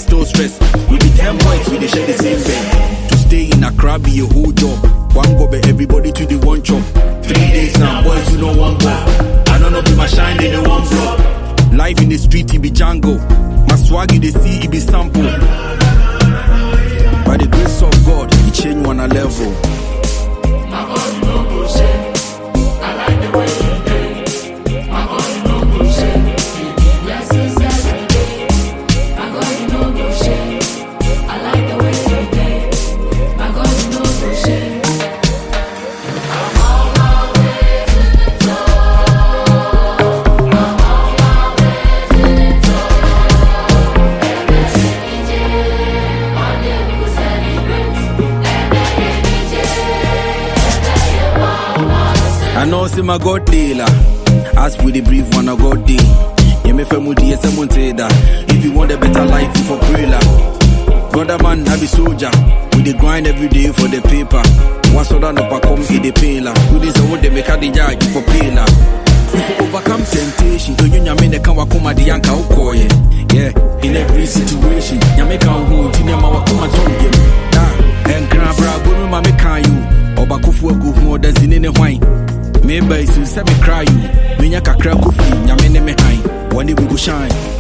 still stress. We be 10 boys, we dey share the same bed. To stay in Accra be a whole job. One go be everybody to the one chop. Three days now, boys, you know one block. I don't know be my shine, they the one block. Life in the street, it be Django. My swag, you dey see, it be sample. By the grace of God, it change one a level. I know see my God dealer. As we the brief one a God day. Yeah, me femu di yes I'm that. If you want a better life, you for pray la. Brother man, I be soldier. We dey grind every day for the paper. Once other no come in the pay la. Do this what they make a the judge for pay la. We for overcome temptation. Do you nyame ne kan wakoma di yanka ukoye. Yeah, in every situation. Nyame kan hu ti ne ma wakoma don game. Da, enkra bra go me ma me kan you. Obakofo agu hu oda zine ne hwan. Meba isu sɛ me cry you. Menya kakra kofi nyame ne me han. One day we go shine.